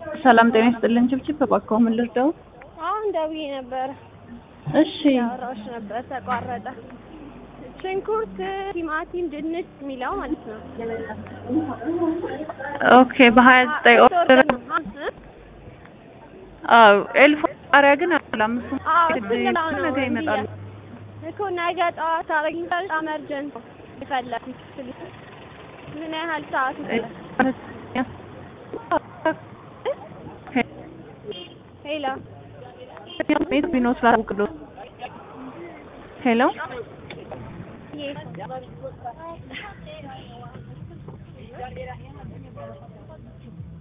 ሰላም ጤና ይስጥልን። ችብችብ እባክዎ ምን ልርዳው? አሁን ደውዬ ነበረ እሺ ያወራሁሽ ነበር ተቋረጠ። ሽንኩርት፣ ቲማቲም፣ ድንች የሚለው ማለት ነው። ኦኬ በሀያ ዘጠኝ ኦርደር አዎ ኤልፎ ጣሪያ ግን አላም እሱ አዎ እሱ ሌላው ነው ነገ ይመጣሉ። እኮ ነገ ጠዋት አረግኝታል። አመርጀንት የፈለኩት ምን ያህል ሰዓት ይፈጃል? ሄሎ ቢኖ ስላውቅሎ ሄሎ Yes.